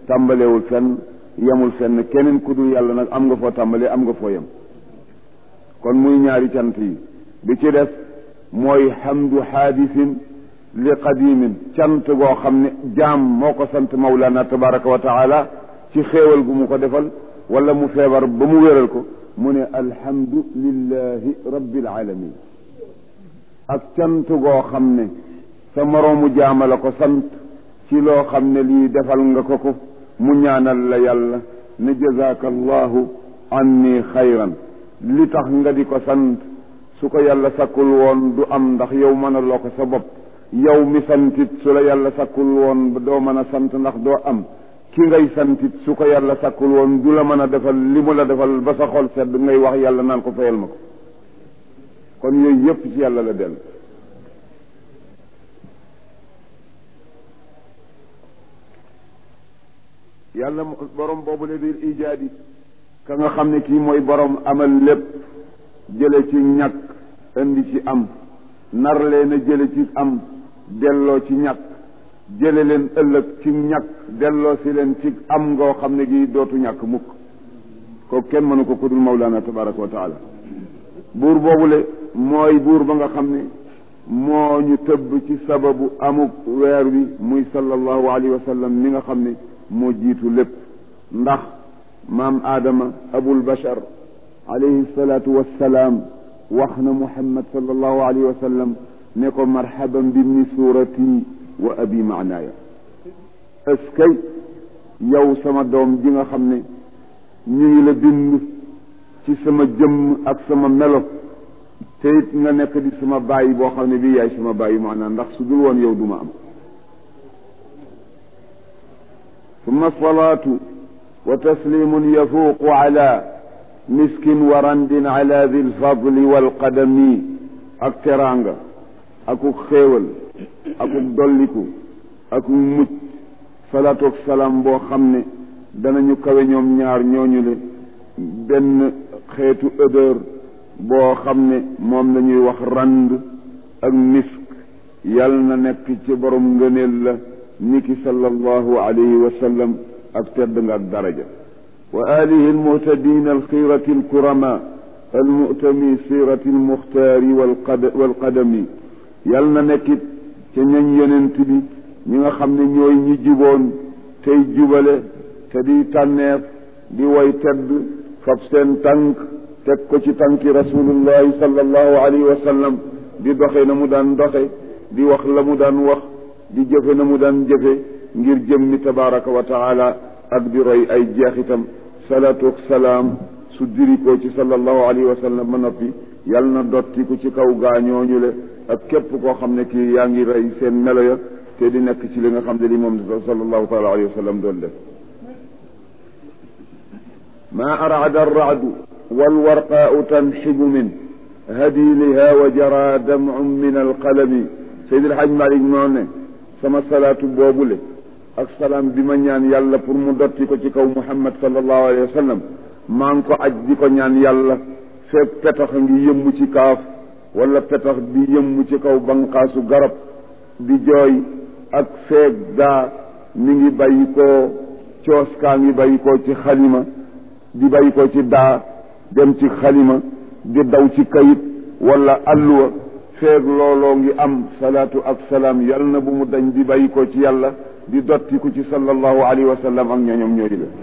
tàmbalewul fenn yemul fenn keneen ku dul yàlla nag am nga foo tàmbalee am nga foo yem kon muy ñaari cant yi bi ci des mooy hamdu haadisin li qadimin cant goo xam ne jaam moo ko sant mawlana tabaraka wa taala ci xéewal gu mu ko defal wala mu feebar ba mu wéral ko mu ne alhamdu lillahi rabbil alamin ak cant goo xam ne sa moroomu jaama la ko sant ci loo xam ne lii defal nga ko ko mu ñaanal la yàlla ne jazaaka allahu anni xayran li tax nga di ko sant su ko yàlla sakkul woon du am ndax yow mën a loo ko sa bopp yow mi santit su la yàlla sakkul woon doo mën a sant ndax doo am ki ngay santit su ko yàlla sakkul woon du la mën a defal li mu la defal ba sa xol sedd ngay wax yàlla naan ko fayal ma ko kon yooyu yépp ci yàlla la dellu yàlla borom boobu la biir ijaadi ka nga xam ne kii mooy borom amal lépp jële ci ñàkk indi ci am nar leen a jële ci am delloo ci ñàkk jële leen ëllëg ci ñàkk delloo si leen ci am ngoo xam ne gi dootu ñàkk mukk kooku kenn mënu ko kudul mawlaana tabaraka wa taala buur boobule mooy buur ba nga xam ne moo ñu tëbb ci sababu amuk weer wi muy sallallahu alayhi wa sallam mi nga xam ne moo jiitu lépp ndax maam aadama abul bashar alayhi salaatu wassalaam wax na muhammad sallallahu alayhi wa sallam ne ko marhaban bibni suurati wa abi maanaaya eskay yow sama doom ji nga xam ne ñu ngi la bind ci sama jëmm ak sama melo te it nga nekk di sama bàyyi boo xam ne bii yaay sama bàyyi maanaam ndax su dul woon yow duma am ثم الصلاة وتسليم يفوق على مسك ورند على ذي الفضل والقدم ak teraanga akuk xéewal akuk dolliku akuk mucc salaatu ak salaam boo xam ne danañu kawe ñoom ñaar ñooñu le benn xeetu odeur boo xam ne moom la ñuy wax rand ak misk yal na nekk ci borom ngëneel la niki sallallahu alayhi wa sallam ak tedd nga ak daraja wa alihi almuhtadin alxirati alkurama almutami sirati almuxtaari walqadami yal na nekkit ca ñañ yonent bi ñi nga xam ne ñooy ñi juboon tey jubale te di tànneef di way tedd fab seen tànk teg ko ci tànki rasulullahi sallallahu alayhi wa sallam di doxe na mu daan doxe di wax la mu daan wax di jëfe na mu daan jëfe ngir jëmmi tabaraka wa taala ak di roy ay jeexitam salaatu ak salaam su dirikoo ci sallallahu alayhi wa sallam ba noppi yal na dottiku ci kaw gaañooñu le ak képp koo xam ne kii yaa ngi rey seen melo ya te di nekk ci li nga xam ne li moom sallallahu taala alayhi wa sallam doon def ma arada arracdu walwarqaau tanxibu min hadiliha wa jara damcun min alqalami Seydi El Hadj Malick moo ne sama salaatu boobule ak salaam bi ma ñaan yàlla pour mu dotti ko ci kaw Muhammad sallallahu alayhi wa sallam maa ngi ko aj di ko ñaan yàlla feeg petax ngi yëmmu ci kaaf wala petax di yëmmu ci kaw banqaasu garab di jooy ak feeg daa mi ngi bàyyi koo coos kaa ngi bàyyi koo ci xalima di bàyyi koo ci daa dem ci xalima di daw ci kayit wala alluwa feeg looloo ngi am salaatu ak salaam yal na bu mu dañ di bàyyi ko ci yàlla di dotti ku ci sallallahu alayhi wa sallam ak ñooñom ñooyu la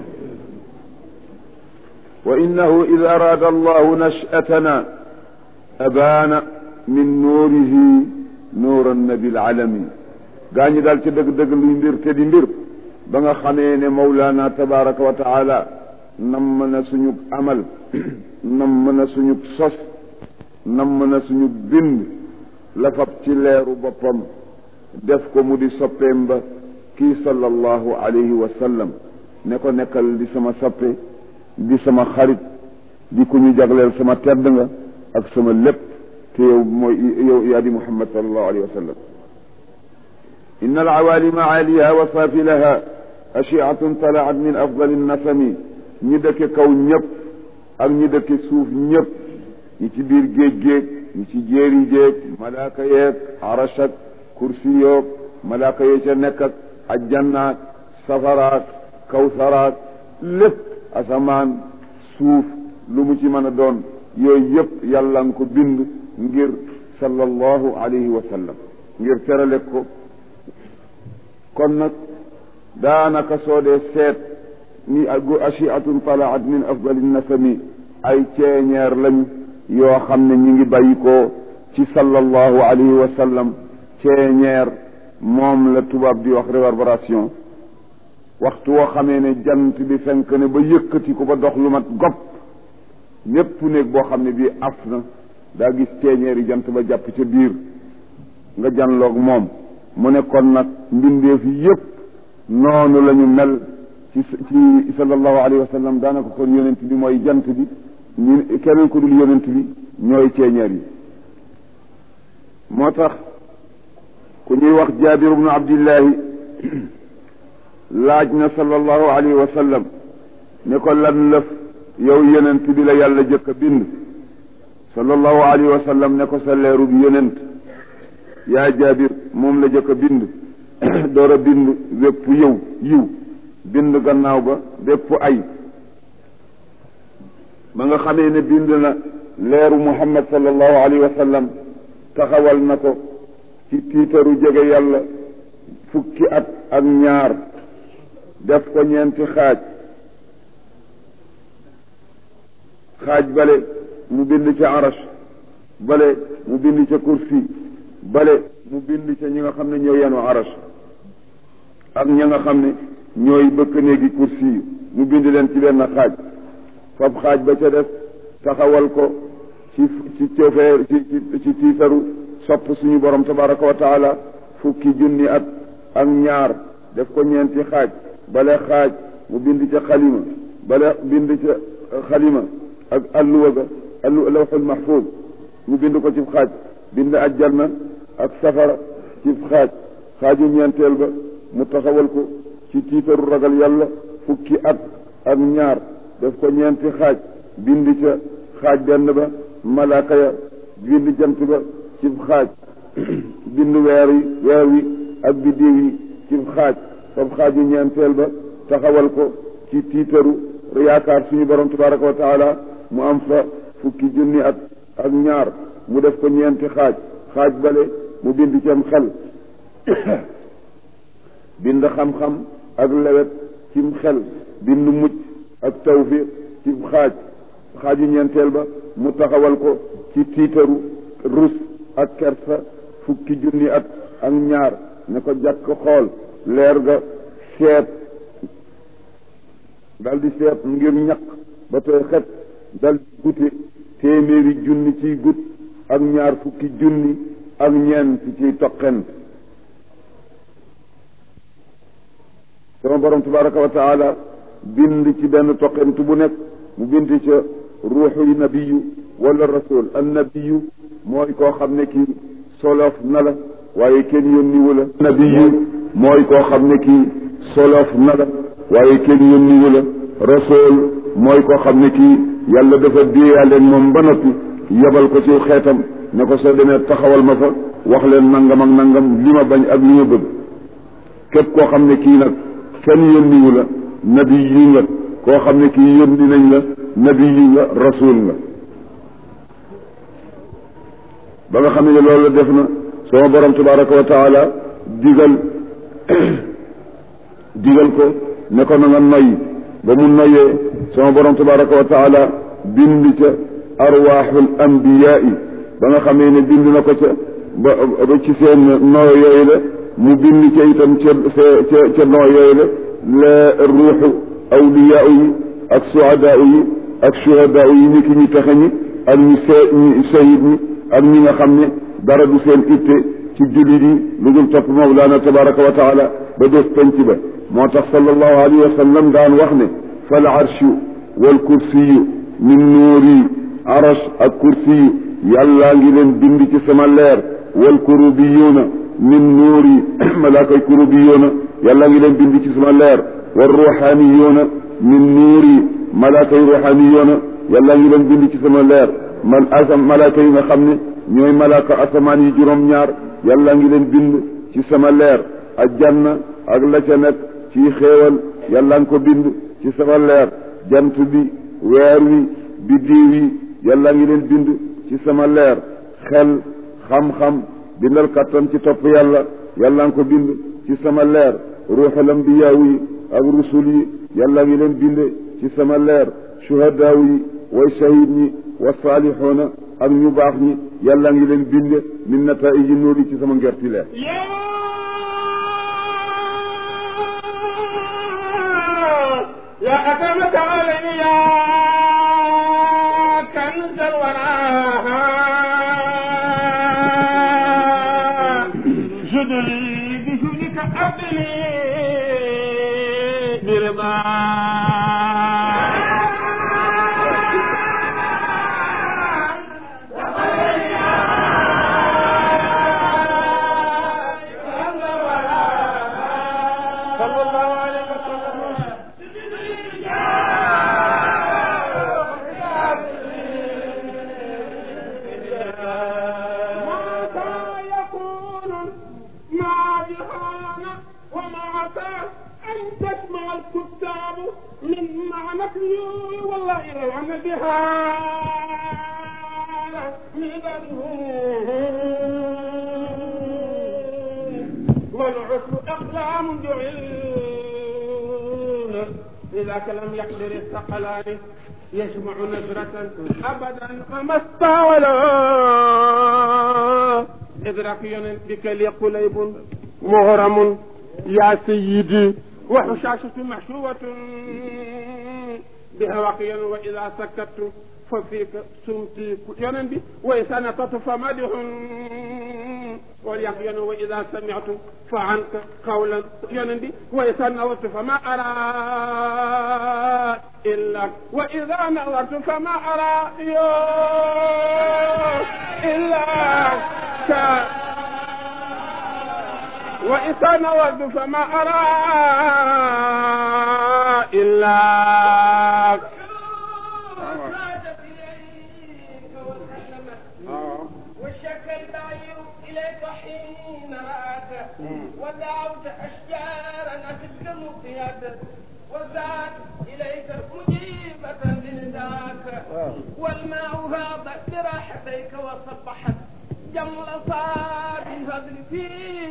wa innahu id araada allahu nashatana abaana min nuurihi nuuran nabil alami gaa ñi daal ci dëgg-dëgg luy mbir te di mbir ba nga xamee ne mawlaana tabaraka wa taala nam na suñu amal nam na suñu sos nam na suñu bind la fab ci leeru boppam def ko mu di soppeem ba kii sallallahu alayhi wa sallam ne ko nekkal di sama soppe di sama xarit di ku ñu jagleel sama tedd nga ak sama lépp te yow mooy yow yaa di muhammad sallallahu alayhi wa sallam إن العوالم عاليها وسافلها أشعة طلعت من أفضل النسم ñi dëkke kaw ñëpp ak ñi dëkke suuf ñëpp ñi ci biir géej géej ñi ci jéeri jéeg malaaka yeeg arash ak kursi yoog malaaka yee ca nekk ak ajjannaak safaraak kawsaraat lépp asamaan suuf lu mu ci mën a doon yooyu yëpp yàlla nga ko bind ngir sallallahu alayhi wa sallam ngir terale ko kon nag daanaka soo dee seet ni achiatun talaat min afdali nasami ay ceeñeer lañ yoo xam ne ñi ngi bàyyi ko ci sallallahu alayhi wa sallam ceeñeer moom la tubaab di wax réverbération waxtu woo xamee ne jant bi fenk ne ba yëkkati ko ba dox lu mat gopp ñépp néeg boo xam ne bii af na daa gis ceeñeeri jant ba jàpp ca biir nga janloog moom mu ne kon nag mbindeef yépp noonu la ñu mel ci ci sallallahu alayhi wa sallam daanaka kon yonent bi mooy jant bi ñu keneen ku dul yonent bi ñooy ceeñeer yi moo tax ku ñuy wax jaabir ibnu abdillahi laaj na sallallahu alayhi wa sallam ne ko lan lëf yow yonent bi la yàlla jëkk a bind sallallahu alayhi wa sallam ne ko sa leeru bi yonent yaa jaabir moom la jëkk a bind door a bind wépp yow yiw bind gannaaw ba bépp ay ba nga xamee ne bind na leeru muhammad sallallahu alayhi wa sallam taxawal na ko ci tiitaru jege yàlla fukki at ak ñaar def ko ñeenti xaaj xaaj bale mu bind ca arash bale mu bind ca kursi bale mu bind ca ñi nga xam ne ñoo yenu arash ak ña nga xam ne ñooy bëkk néegi kursi yi mu bind leen ci benn xaaj fab xaaj ba ca des taxawal ko ci ci cofeer ci ci tiitaru sopp suñu borom tabaraka wa taala fukki junni at ak ñaar def ko ñeenti xaaj bale xaaj mu bind ca xalima bale bind ca xalima ak alluwa ga allu lawxul mahfuz mu bind ko ci xaaj bind ajjanna ak safara ci xaaj xaaju ñeenteel ba mu taxawal ko ci tiitaru ragal yàlla fukki at ak ñaar def ko ñeenti xaaj bind ca xaaj benn ba malaaka ya bind jant ba ci xaaj bind weer yi weer wi ak biddiw yi ci xaaj fab xaaju ñeenteel ba taxawal ko ci tiitaru yaakaar suñu borom tabaraka wa taala mu am fa fukki junni at ak ñaar mu def ko ñeenti xaaj xaaj bale mu bind ci am xel bind xam-xam ak lewet cim xel bind mucc ak tawfiq ci xaaj xaaju ñeenteel ba mu taxawal ko ci tiitaru rus ak kersa fukki junni at ak ñaar ne ko jàkk xool leer ga seet dal di seet ngir ñaq ba tey xet dal di gute téeméeri junni ciy gut ak ñaar fukki junni ak ñeent ciy toqent sama borom tabaraka wa taala bind ci benn toqent bu nekk mu bind ca ruuxu nabiyu wala rasul an nabiyu mooy koo xam ne kii solof na la waaye kenn yónniwu la nabiyu mooy koo xam ne kii solof na la waaye kenn yónniwu la rasul mooy koo xam ne kii yàlla dafa déeyaleen moom ba noppi yebal ko ci xeetam ne ko soo demee taxawal ma fa wax leen nangam ak nangam li ma bañ ak li ma bëgg képp koo xam ne kii nag kenn yónniwu la nabi yu nga koo xam ne kii yónni nañ la nabi yu nga rasul nga ba nga xam ne loolu def na sama borom tabaraka wa taala digal digal ko ne ko na nga noyyi ba mu noyyee sama borom tabaraka wa taala bind ca arwaaxul anbiyaai ba nga xamee ne bind na ko ca ba ba ci seen noo yooyu la mu bind ca itam ca ca ca noo yooyu la la ruuxu awliyaa yi ak suhadaa yi ak shuhadaa yi ni ki ñu taxe ñi ak ñi see ñi sayid ñi ak ñi nga xam ne dara du seen itte ci jullit yi lu dul topp mawlaana tabaraka wa taala ba def penc ba moo tax sallallahu alayhi wa sallam daan wax ne fal arshu wal kursiyu min nuuri arash ak kursiyu yàllaa ngi leen bind ci sama leer wal kurubiyuuna min nuuri malaakay kurubiyuuna yàllaa ngi leen bind ci sama leer wal ruuxaaniyuuna min nuuri malaakay ruuxaaniyuuna yàllaa ngi leen bind ci sama leer man asam malaaka yi nga xam ne ñooy malaaka asamaan yi juróom-ñaar yàllaa ngi leen bind ci sama leer ak janna ak la ca nekk ci xéewal yàlla nga ko bind ci sama leer jant bi weer wi biddiw yi yàlla ngi leen bind ci sama leer xel xam-xam bindal kattan ci topp yàlla yàlla nga ko bind ci sama leer ruuxul ambiyaaw yi ak rusul yi yàlla ngi leen bind ci sama leer shuhadaaw yi way shahid ñi wa saalixoona ak ñu baax ñi yàlla ngi leen bind min nataiji nuuri ci sama ngerti leer يا أكرمك علي يا كنز الورى جدلي بجودك أبلي برضا صلى الله عليه وسلم متى يكون ما بهان وما أتى أن تسمع الكتاب من معنى والله إلى أن بها والعسر أقلام جعل لذاك لم يقدر الثقلان يجمع نزرة أبدا فما استولى إدراك بك لي قليب مغرم يا سيدي وحشاشة محشوة بهواقيا وإذا سكت ففيك سمتي ينبي وإذا نطت فمدح واليقين وإذا سمعت فعنك قولا ينبي وإذا نظرت فما أرى إلا وإذا نظرت فما أرى يو إلا ك وإذا نظرت فما أرى إلا وشكى البعير إليك حين رآك ودعوت أشجارا أخذ مطيات وزاد إليك مجيبة لنداك والماء فاض براحتيك وصبحت جمل صاد الفضل في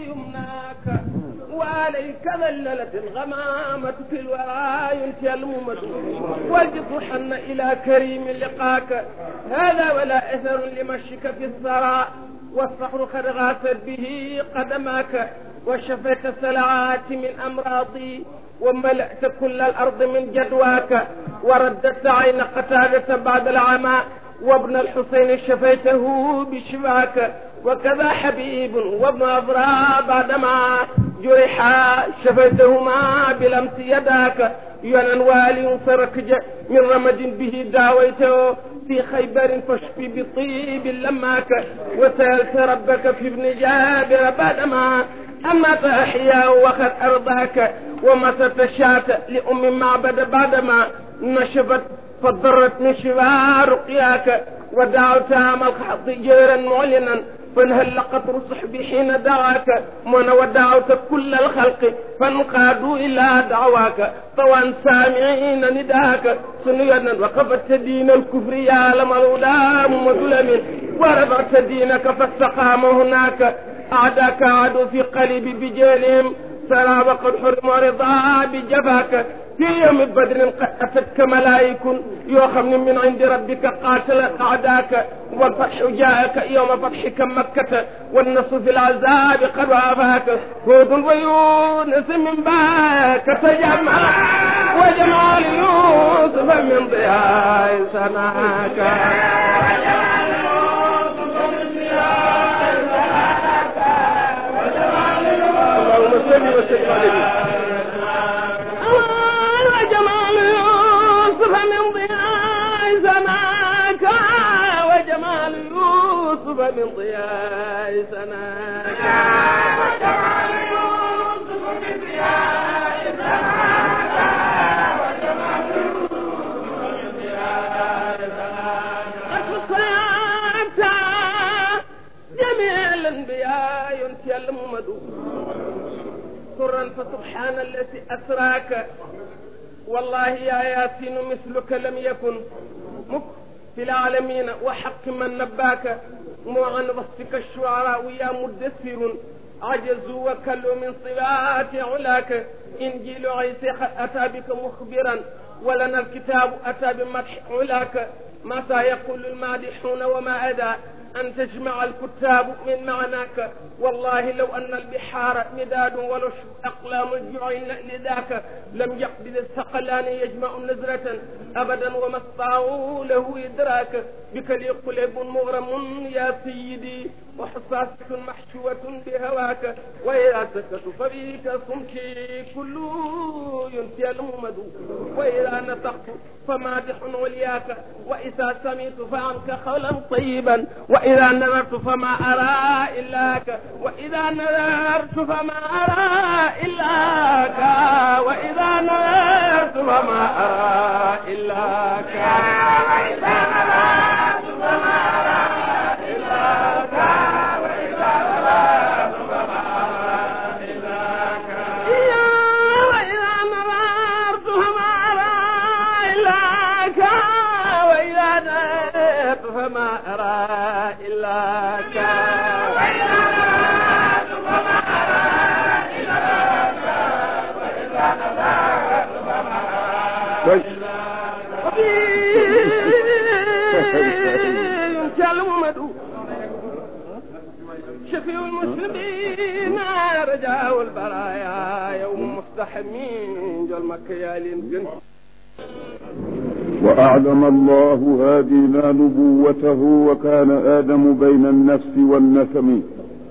يمناك وعليك ذللت الغمامة في الورى ينتهي الممد والجد حن إلى كريم لقاك هذا ولا أثر لمشيك في الثرى والصخر قد غاثت به قدماك وشفيت السلعات من أمراضي وملأت كل الأرض من جدواك ورددت عين قتادة بعد العمى وابن الحسين شفيته بشفاك وكذا حبيب وابن أبرا بعدما جرحا شفيتهما بلمس يداك ينا والي فركج من رمد به داويته في خيبر فاشفي بطيب لماك وسألت ربك في ابن جابر بعدما أما تحيا وقد أرضاك ومست الشاة لأم معبد بعدما نشفت فضرت من شفاء رقياك ودعوت عام الخط جيرا معلنا فانهل قطر صحبي حين دعاك من ودعوت كل الخلق فانقادوا إلى دعواك طوى سامعين نداك سنيا وقفت دين الكفر يا لم الغلام وظلم ورفعت دينك فاستقام هناك أعداك عادوا في قلب بجيلهم سرى وقد حرم رضا بجفاك في يوم بدر قد أتتك ملائك يوخم من عند ربك قاتل أعداك والفتح جاءك يوم فتحك مكة والنصر في العذاب قد وافاك هود ويونس من باك تجمع وجمال يوسف من ضياء سناك اللهم صل وسلم عليه وجمال يوسف من ضياء سماك وجمال يوسف من ضياء سماك وجمال يوسف من ضياء سماك وجمال يوسف من ضياء سماك الصلاة جميع الانبياء ينتهي الممدود سرا فسبحان الذي أسراك والله يا ياسين مثلك لم يكن مك في العالمين وحق من نباك مو عن وصفك الشعراء يا مدثر عجزوا وكلوا من صفات علاك إنجيل عيسى أتى بك مخبرا ولنا الكتاب أتى بمدح علاك متى يقول المادحون وما أدى أن تجمع الكتاب من معناك والله لو أن البحار مداد ولو أقلام الجعين لذاك لم يقبل الثقلان يجمع نزرة أبدا وما استطاعوا له إدراك بك لي قلب مغرم يا سيدي وحصاسة محشوة بهواك وإذا سكت فبك صمتي كل ينسي الممد وإذا نطقت فمادح علياك وإذا سمعت فعنك قولا طيبا وإذا نظرت فما أرى إلاك وإذا نظرت فما أرى إلاك وإذا نظرت فما أرى إلاك وإذا نظرت فما أرى إلاك وإذا نظرت فما أرى إلاك وإذا نظرت فما أرى إلاك وإذا نظرت فما أرى إلاك وإذا نظرت فما أرى إلاك وإذا نظرت فما أرى الممد شفيع المسلمين رجاء البرايا يوم مفتحمين جل مكيالين جنس وأعلم الله هادينا نبوته وكان آدم بين النفس والنسم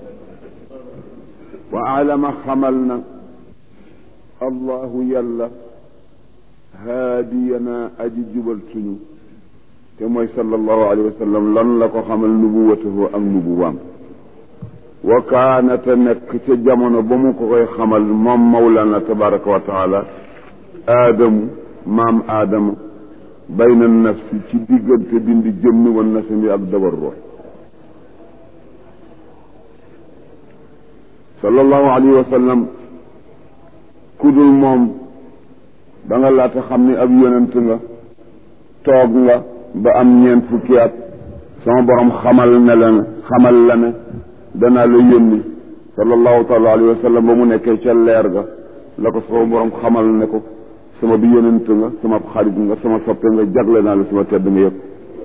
وأعلم حملنا الله يلا هادينا أجي جبل سنو كما صلى الله عليه وسلم لن لك حمل نبوته أم نبوام وكانت نك تجمعنا بمك حمل مم مولانا تبارك وتعالى آدم مام آدم bayna nafsi ci diggante dindi jëmmi wan nasami ak dabar ruux sallallahu alayhi wa sallam ku dul moom da nga laata xam ni ab yonent nga toog nga ba am ñeent fukki at sama borom xamal ne la ne xamal la ne danaa la yónni sallallahu taala alayhi wa sallam ba mu nekkee ca leer ga la ko sama borom xamal ne ko sama bi yonent nga sama xarit nga sama soppe nga jagle naa la sama tedd nga yëpp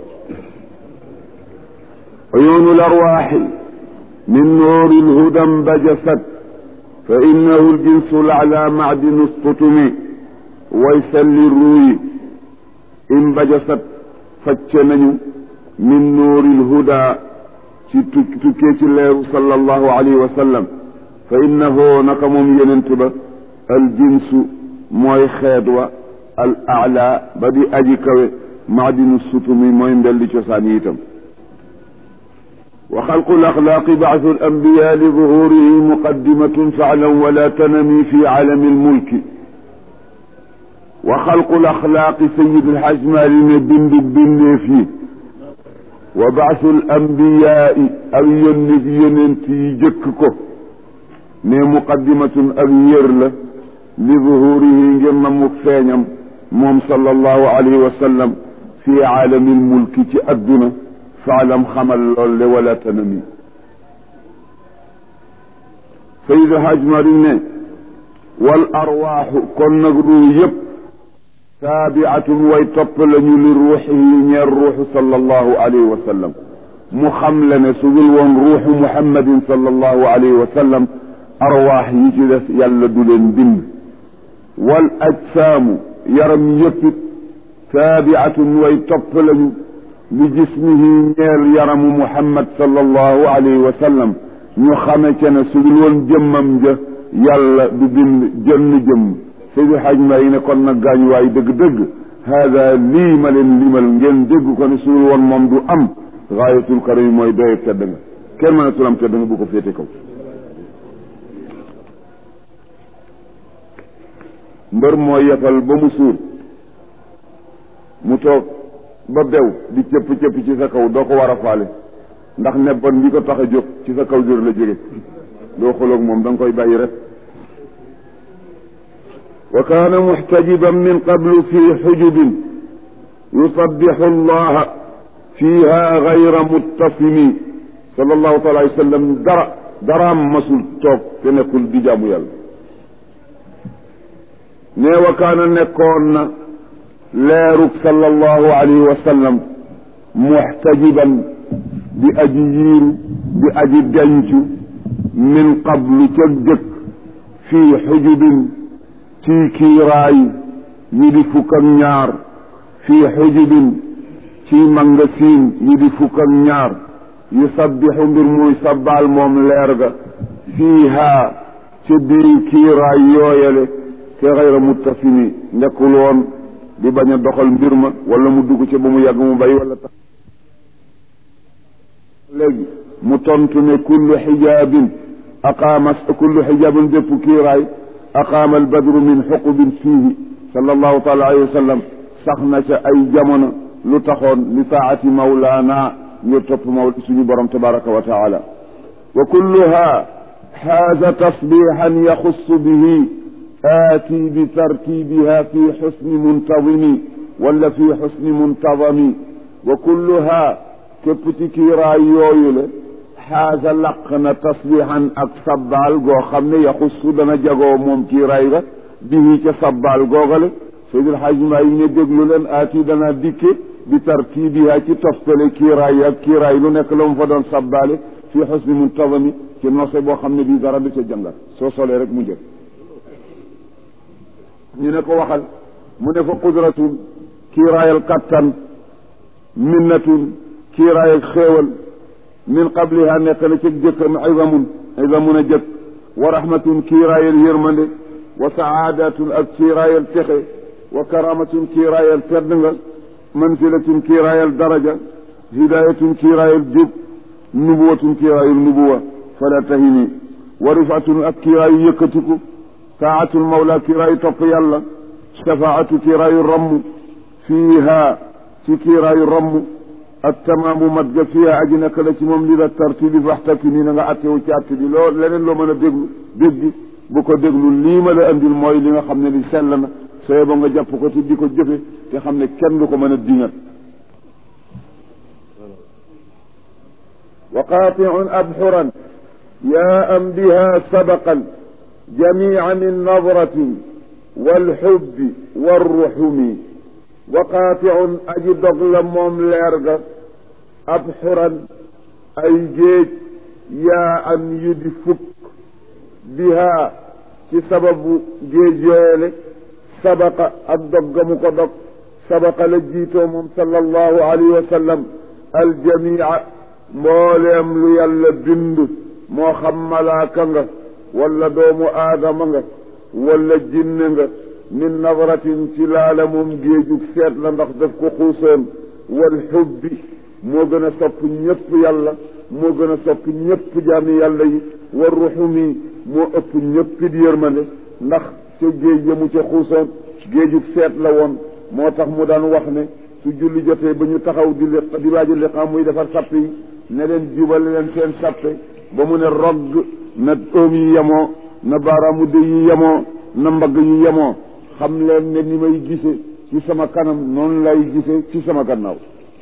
عيون الأرواح من نور الهدى انبجست فإنه الجنس الأعلى معدن السطم ويسل الروي انبجست فتشنن من نور الهدى تكيت الله صلى الله عليه وسلم فإنه نقم ينتب الجنس mooy xeet wa al ala ba di aji kawe maadinu sutumi mooy mbelli cosaan yi itam wa xalqu laxlaaqi baasu al ambiya li zuhurihi muqaddimatun faalam wala tanami fi aalami almulki wa xalqu laxlaaqi sayid alxaj maali ne bindu bindeef yi wa baasu al ambiyaai ak yónni yonent yi jëkk ko ne muqaddimatun ak yër la li zuhurihi ngir na mu feeñam moom sallallahu alayhi wa sallam fi aalamil mulki ci adduna faalam xamal lool le wala tanami sayid haj mari ne wal arwaaxu kon nag ruu yëpp taabiatun way topp lañu li ruuxihi ñeer ruuxu sallallahu alayhi wa sallam mu xam le ne su dul woon ruuxu muhammadin sallallahu alayhi wa sallam arwaax yi ci des yàlla du leen bind wal ajsaamu yaram yëppit taabiatun way topp lañu li jismihi ñeel yaramu muhammad sallallahu alayhi wa sallam ñu xame ca ne su dul woon jëmmam ja yàlla du bind jënn jëmm seydi xaj may ne kon nag gaañ waay dëgg-dëgg haada lii ma leen limal ngeen dégg ko ne su dul woon moom du am gaayatul karim mooy doye tedd nga kenn mënatul am tedd nga bu ko féete kaw mbër mooy yefal ba mu suur mu toog ba bew di cëpp cëpp ci sa kaw doo ko war a faale ndax nebban bi ko tax a jóg ci sa kaw jër la jóge doo xoloog moom da nga koy bàyyi rek wa kaana muxtajiban min qablu fi xujubin yusabixu allaha fiha gayra muttasimi sallallahu taala alayhi wa sallam dara daraam masul toog te nekkul di jaamu yàlla nee wa kaana nekkoon na leerug sallallahu alayhi wa sallam muxtajiban di aji yiiru di aji dencu min qablu ca jëkk fii xujubin ci kiiraay yi di fukk ak ñaar fii xujubin ci mangasiin yi di fukk ak ñaar yu sabbixu mbir muy sabbaal moom leer ga fiihaa ca biir kiiraay yooyale te xayra muttasimi nekkul woon di bañ a doxal mbir ma wala mu dugg ca ba mu yàgg mu bay wala tax léegi mu tontu ne kullu xijaabin aqaama kullu xijaabin bépp kiiraay aqaama albadru min xuqubin fiihi sallallahu taala alayhi wa sallam sax na ca ay jamono lu taxoon li taati mawlaana ngir topp maw suñu borom tabaraka wa taala wa kulluha xaaza tasbixan yaxussu bihi aati bi tartibiha fi xusni muntadimi wala fi xusni muntadami wa kulluha képp ci kiiraay yooyu le xaaza laq na tasbixan ak sabbaal goo xam ne yaxussu dana jagoo moom kiiraay ga bihi ca sabbaal googale Seydil Xaaj Maay yi ne déglu leen aati dana dikke bi tartibiha ci toftale kiiraay ak kiiraay lu nekk la mu fa doon sabbaale fi xusni muntazami ci nose boo xam ne bii dara du ca jàngat soo solee rek mu jël ñu ne ko waxal mu ne fa qudratun kiiraayal kattan minnatun kiiraayal xéewal min qabliha nekk na ci jëkkam izamun izamun a jëkk wa rahmatun kiiraayal yërmande wa saadatun ak kiiraayal texe wa karamatun kiiraayal tedd nga manzilatun kiiraayal daraja hidayatun kiiraayal jub nubuwatun kiiraayal nubuwa fala tahini wa rifatun ak kiiraayu yëkkatiku taatul mawla kiiraayu topp yàlla shafaatu kiiraayu ramm fiiha ci kiiraayu ramm ak tamaamu mat ga fiiha aji nekk la ci moom li la tartibi faxtaki nii na nga attewu ci atte bi loo leneen loo mën a déglu dégg bu ko déglu lii ma la andil mooy li nga xam ne li sell na sooy ba nga jàpp ko te di ko jëfe te xam ne kenn du ko mën a dingat wa qaatiun abxuran yaa am biha sabaqan jamia min nadratin walxubbi warruxumi wa qaatiun aji dog la moom leer ga abxuran ay géej yaa am yu di fukk biha ci sababu géej yooyale sabaqa ak dog ga mu ko dog sabaqa la jiitoo moom sallallahu alayhi wa sallam aljamia mbooleem lu yàlla bind moo xam malaaka nga wala doomu aadama nga wala jinne nga min nadratin ci laala moom géejug seet la ndax daf ko xuusoon wal xubbi moo gën a sopp ñëpp yàlla moo gën a sopp ñëpp jaami yàlla yi war ruxumi moo ëpp ñëpp di yërmande ndax ca géej ya mu ca xuusoon géejug seet la woon moo tax mu daan wax ne su julli jotee ba ñu taxaw di li di waaji liqaam muy defar sapp yi ne leen jubale leen seen sappe ba mu ne rogg na oom yi yemoo na baaraamu dë yi yemoo na mbagg yi yemoo xam leen ne ni may gise ci sama kanam noonu lay gise ci sama gannaaw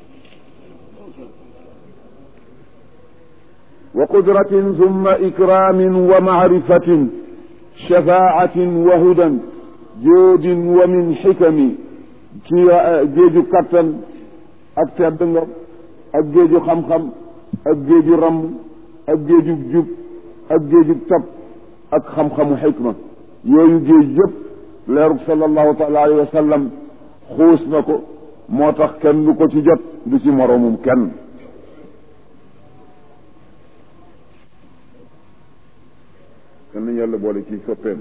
wa qudratin summa ikramin wa maarifatin shafaatin wa hudan joodin wa min xikami ci géeju kattan ak tedd nga ak géeju xam-xam ak géeju ramm ak géeju jub ak géeju tab ak xam-xamu xikma yooyu géej yëpp leerug sallallahu taala alayhi wa sallam xuus na ko moo tax kenn du ko ci jot du ci moroomum kenn kenn nañu yàlla boole ci soppeem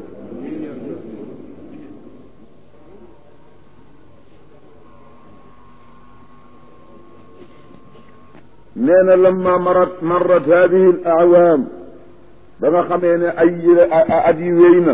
nee na lamma marat marrat hadihi al awaam ba nga xamee ne ay at yi wéy na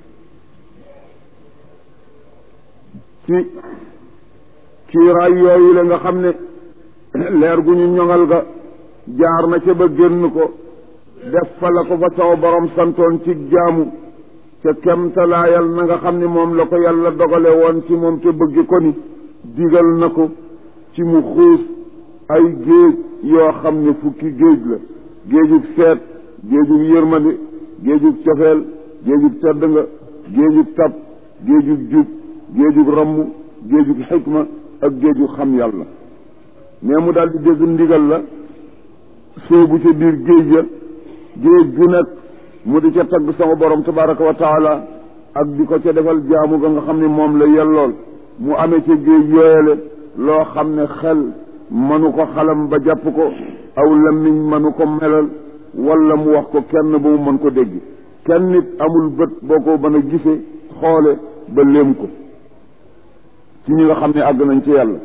ci kiiraay yooyu la nga xam ne leer gu ñu ñoŋal ga jaar na ca ba génn ko def fa la ko fa saw borom santoon ci jaamu ca kemtalaayal na nga xam ne moom la ko yàlla dogale woon ci moom te bëgg ko ni digal na ko ci mu xuus ay géej yoo xam ne fukki géej la géejug seet géejug yërmande géejug cofeel géejug tedd nga géejug tab géejug jub géejug ramm géejug xikma ak géejug xam yàlla mais mu daal di dégg ndigal la soobu ca biir géej ya géej gu nekk mu di ca tagg sama borom tabaraka wa taala ak di ko ca defal jaamu ga nga xam ne moom la yellool mu amee ca géej yooyale loo xam ne xel mënu ko xalam ba jàpp ko aw lamiñ mënu ko melal wala mu wax ko kenn ba mu mën ko dégg kenn nit amul bët boo ko mën a gisee xoole ba léem ko ci ñi nga xam ne àgg nañ ci yàlla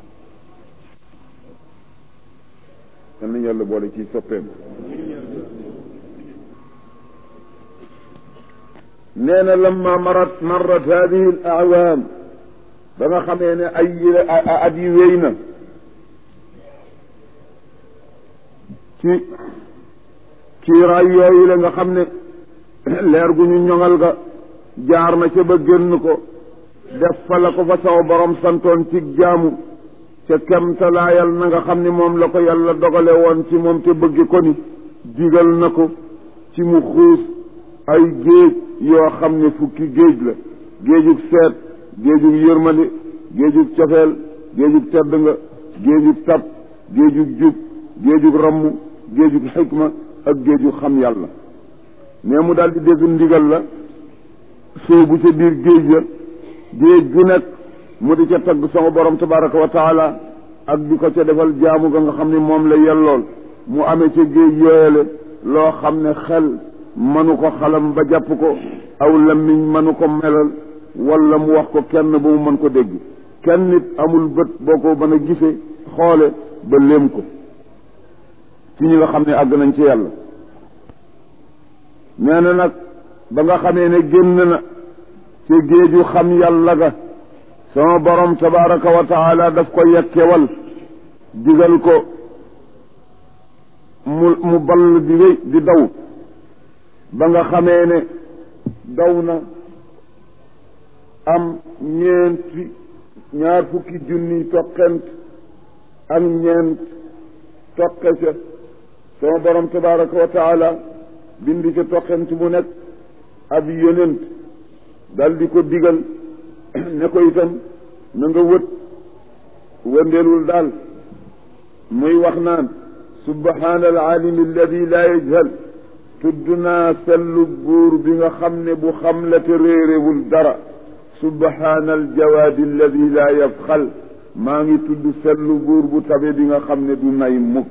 kan nañ yàlla boole ci soppeem nee na lamma marat marrat hadihi al awaam ba nga xamee ne ay at yi wéy na ci kiiraay yooyu la nga xam ne leer gu ñu ñoŋal ga jaar na ca ba génn ko def fa la ko fa saw borom santoon ci jaamu ca kemtalaayal na nga xam ne moom la ko yàlla dogale woon ci moom te bëgg ko ni digal na ko ci mu xuus ay géej yoo xam ne fukki géej la géejug seet géejug yërmande géejug cofeel géejug tedd nga géejug tab géejug jub géejug ramm géejug xikma ak géejug xam yàlla mais mu daal di dégg ndigal la soobu ca biir géej ya géej gu nekk mu di ca tagg sama borom tabaraka wa taala ak di ko ca defal jaamu ga nga xam ne moom la yellool mu amee ca géej yooyale loo xam ne xel mënu ko xalam ba jàpp ko aw lamiñ mënu ko melal wala mu wax ko kenn ba mu mën ko dégg kenn nit amul bët boo ko mën a gisee xoole ba léem ko ci ñi nga xam ne àgg nañ ci yàlla nee na nag ba nga xamee ne génn na ci géeju xam yàlla ga sama borom tabaraka wa taala daf ko yekkewal digal ko mu mu ball di wéy di daw ba nga xamee ne daw na am ñeenti ñaar fukki junni toqent ak ñeent toqe ca sama borom tabaraka wa taala bindi ca toqent mu nekk ab yonent dal di ko digal ne ko itam na nga wët wëndeelul daal muy wax naan subhaana al alimi alladi laa yajhal tudd naa sellu buur bi nga xam ne bu xam la te réerewul dara subhaana al jawaadi alladi laa yafxal maa ngi tudd sellu buur bu tabe bi nga xam ne du nay mukk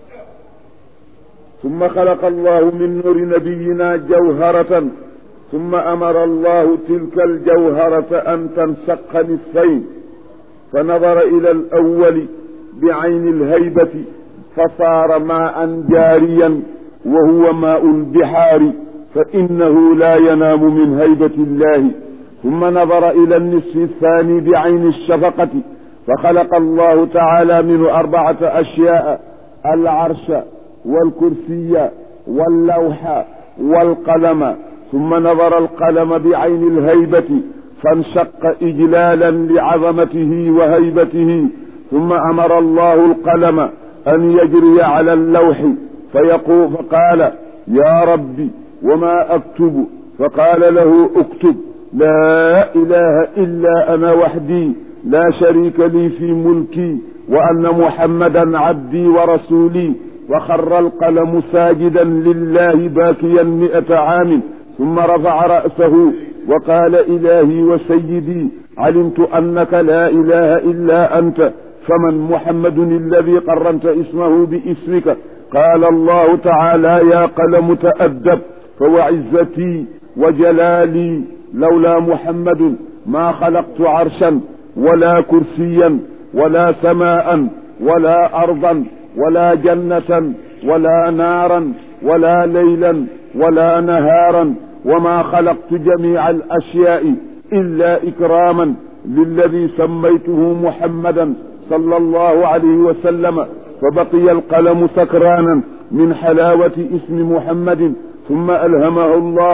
summa xalaqa allahu min nuuri nabiyina jawharatan summa amara allahu tilka aljawharata an tanshaqa nisfayn fa nadara ila alawali بعين الهيبة فصار ماء جاريا وهو ماء البحار فإنه لا ينام من هيبة الله ثم نظر إلى النصف الثاني بعين الشفقة فخلق الله تعالى منه أربعة أشياء العرش والكرسي واللوح والقلم ثم نظر القلم بعين الهيبة فانشق إجلالا لعظمته وهيبته ثم أمر الله القلم أن يجري على اللوح فيقول فقال يا ربي وما أكتب فقال له اكتب لا إله إلا أنا وحدي لا شريك لي في ملكي وأن محمدا عبدي ورسولي وخر القلم ساجدا لله باكيا مئة عام ثم رفع رأسه وقال إلهي وسيدي علمت أنك لا إله إلا أنت فمن محمد الذي قرنت اسمه باسمك قال الله تعالى يا قلم تأدب فوعزتي وجلالي لولا محمد ما خلقت عرشا ولا كرسيا ولا سماء ولا أرضا ولا جنة ولا نارا ولا ليلا ولا نهارا وما خلقت جميع الأشياء إلا إكراما للذي سميته محمدا صلى الله عليه وسلم فبقي القلم سكرانا من حلاوة اسم محمد ثم ألهمه الله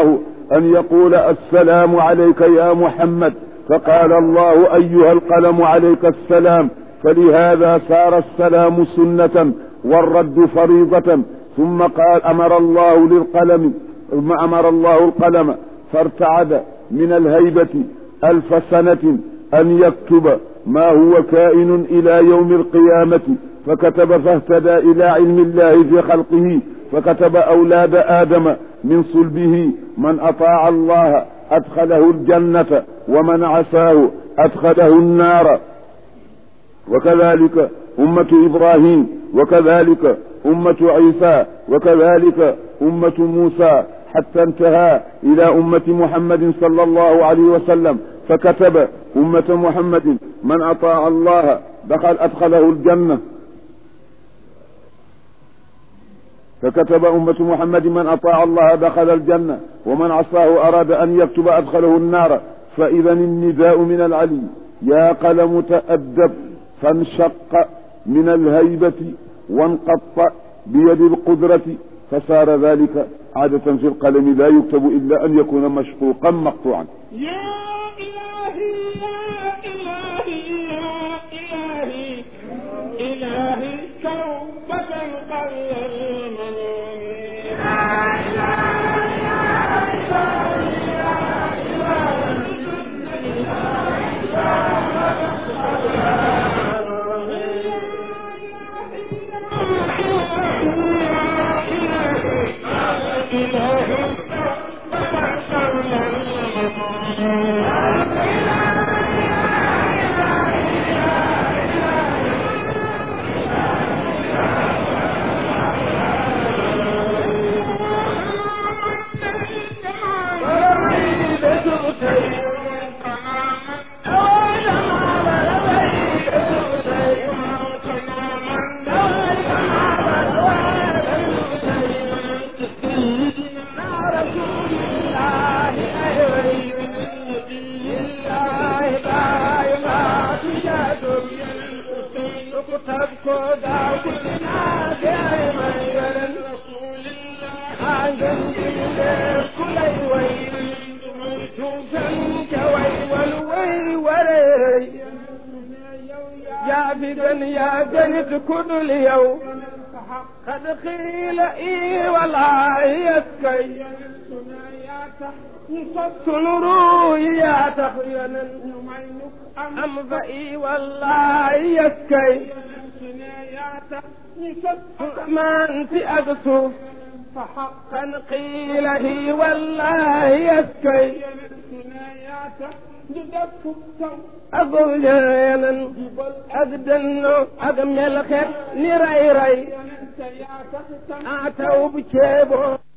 أن يقول السلام عليك يا محمد فقال الله أيها القلم عليك السلام فلهذا صار السلام سنة والرد فريضة ثم قال أمر الله للقلم ثم أمر الله القلم فارتعد من الهيبة ألف سنة أن يكتب ما هو كائن إلى يوم القيامة فكتب فاهتدى إلى علم الله في خلقه فكتب أولاد آدم من صلبه من أطاع الله أدخله الجنة ومن عساه أدخله النار وكذلك أمة إبراهيم وكذلك أمة عيسى وكذلك أمة موسى حتى انتهى إلى أمة محمد صلى الله عليه وسلم فكتب أمة محمد من أطاع الله دخل أدخله الجنة فكتب أمة محمد من أطاع الله دخل الجنة ومن عصاه أراد أن يكتب أدخله النار فإذا النداء من العلي يا قلم تأدب فانشق من الهيبة وانقط بيد القدرة فصار ذلك عادة في القلم لا يكتب إلا أن يكون مشقوقا مقطوعا يا إلهي يا إلهي يا إلهي إلهي توبة القلب المنون يا جنت كل اليوم قد قيل اي ولا يسكي يا تخينا أم ضئي والله يسكي ما أنت أقصف فحقا قيل هي والله يسكي أقول جانا أقدن أقمل خير نري ري أتوا بشيبه